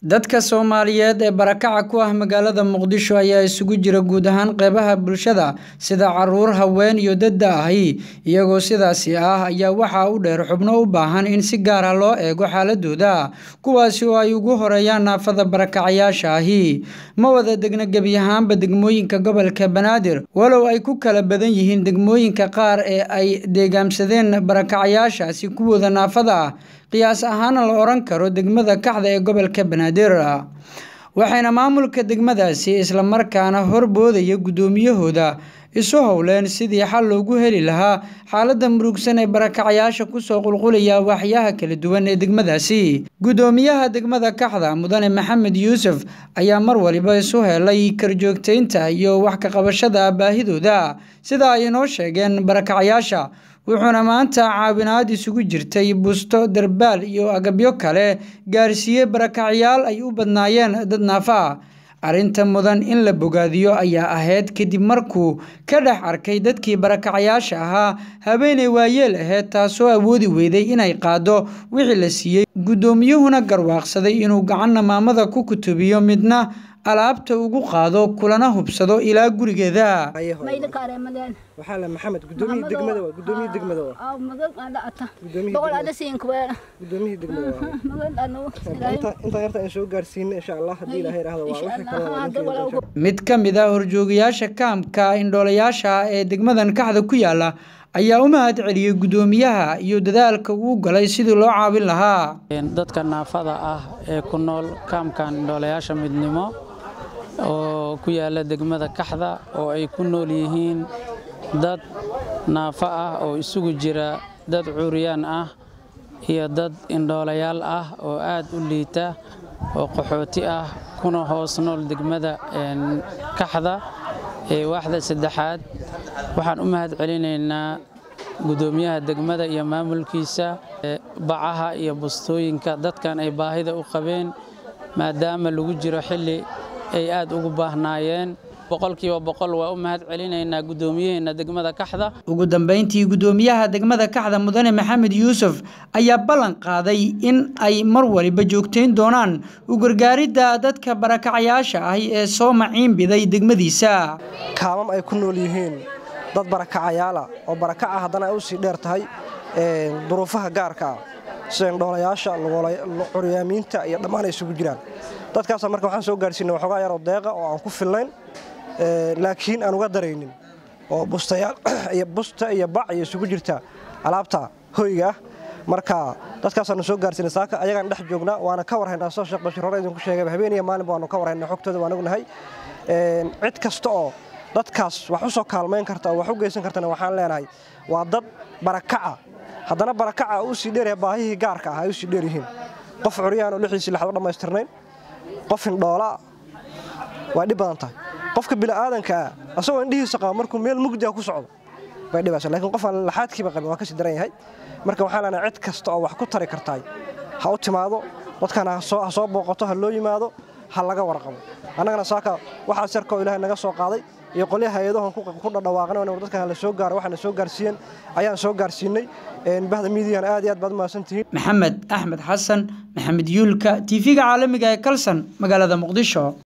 Dadka Soomaaliyeed ee barakaca ku ah magaalada Muqdisho ayaa isugu jira guud ahaan qeybaha bulshada sida carruur, haween iyo dad da' ahi. Iyagoo sidaasi ah ayaa waxaa u dheer xubno u baahan in si gaar ah loo eego xaaladooda, kuwaasi oo ay ugu horeeyaan naafada barakacayaasha ahi. Ma wada degna gebi ahaanba degmooyinka gobolka Banaadir, walow ay ku kala badan yihiin degmooyinka qaar ee ay deegaamsadeen barakacayaashaasi kuwooda naafada ah. Qiyaas ahaana la oran karo degmada Kaxda ee gobolka Banaadir. Waxayna maamulka degmadaasi isla markaana horboodaya gudoomiyahooda isu howleen sidii xal loogu heli lahaa xaaladda murugsan ee barakacayaasha kusoo qulqulaya waaxyaha kala duwan ee degmadaasi. Gudoomiyaha degmada Kaxda Mudane Maxamed Yuusuf ayaa mar waliba isu helay korjoogteynta iyo wax ka qabashada baahidooda sida ay inoo sheegeen barakacayaasha. wuxuuna maanta caawinaad isugu jirtay busto, darbaal iyo agabyo kale gaarsiiyey barakacayaal ay u badnaayeen dad naafo ah. Arrinta mudan in la bogaadiyo ayaa ahayd kadib markuu ka dhex arkay dadkii barakacayaasha ahaa haweeney waayeel ahayd taasoo awoodi weyday inay qaaddo wixii la siiyey. Gudoomiyuhuna garwaaqsaday inuu gacanna maamada ku kutubiyo midna alaabta ugu qaado kulana hubsado ilaa gurigeeda. waxaa la maxamed gudoomiye degmada waa gudoomiye degmada waa gudoomiye degmada waa inta inta yarta aan soo gaarsiinay insha Allah hadii ilaahay raahdo waa wixii kale waa ninkeeda Mid ka mid ah horjoogayaasha kaamka indhoolayaasha ee degmadan Kaxda ku yaala ayaa u mahad celiyey gudoomiyaha iyo dadaalka uu galay sidii loo caawin lahaa. dadka naafada ah ee ku nool kaamkan indhoolayaasha midnimo oo ku yaala degmada Kaxda oo ay ku nool yihiin dad naafo ah oo isugu jira dad curyaan ah iyo dad indhoolayaal ah oo aad u liita oo qaxooti ah kuna hoos nool degmada Kaxda ee waaxda saddexaad waxaan u mahad celinaynaa gudoomiyaha degmada iyo maamulkiisa bacaha iyo bustooyinka dadkan ay baahida u qabeen maadaama lagu jiro xilli ay aad ugu baahnaayeen boqolkiiba boqol waa u mahad celinaynaa gudoomiyaheena degmada Kaxda ugu dambeyntii gudoomiyaha degmada Kaxda Mudane Maxamed Yuusuf ayaa ballan qaaday in ay mar waliba joogteyn doonaan u gargaaridda dadka barakacayaasha ah ee soo maciin biday degmadiisa kaamam ay ku nool yihiin dad barakacayaala oo barakaca haddana ay u sii dheer tahay duruufaha gaarka ah sida indhoolayaasha curyaamiinta iyo dhammaan ay isugu jiraan dadkaas marka waxaan soo gaarsiinay waxoogaa yaroo deeqa oo aan ku filnayn laakiin aan uga daraynin oo bustayaal iyo busta iyo bac iyo isugu jirta alaabta hoyga ah marka dadkaasaanu soo gaarsiinay saaka ayagaan dhex joognaa waana ka warhaynaa soo sheekh bashir hore idinku sheegay habeen iyo maalinba waanu ka warhaynaa xogtooda waan ognahay cid kasta oo dadkaas wax u soo kaalmayn karta oo wax u geysan kartana waxaan leenahay waa dad barakaca haddana barakaca u sii dheeryahay baahihii gaarka ah ay u sii dheer yihiin qof curyaan oo lixiisii lixad u dhammaystirnayn qof indhoola waa dhib badan tahay qofka bini'aadanka ah asagoo indhihiisa qaba markuu meel mugdi ah ku socdo bay dhibaysa laakiin qof aan laxaadkiiba qabin waa ka sii daran yahay marka waxaan leenahay cid kasta oo wax ku tari kartaay ha u timaado dadkana ha soo booqato ha loo yimaado ha laga warqabo annagana saaka waxaas yarka oo ilaahay naga soo qaaday iyo qolyaha hay-adahan ku dhadhawaaqnay dadkan la soo gaaro waxaana soo gaarsiiyeen ayaan soo gaarsiinay bahda miidiyan aad iyo aad baad u mahadsantihiin maxamed axmed xasan maxamed yuulka tv-ga caalamiga ee kalsan magaalada muqdisho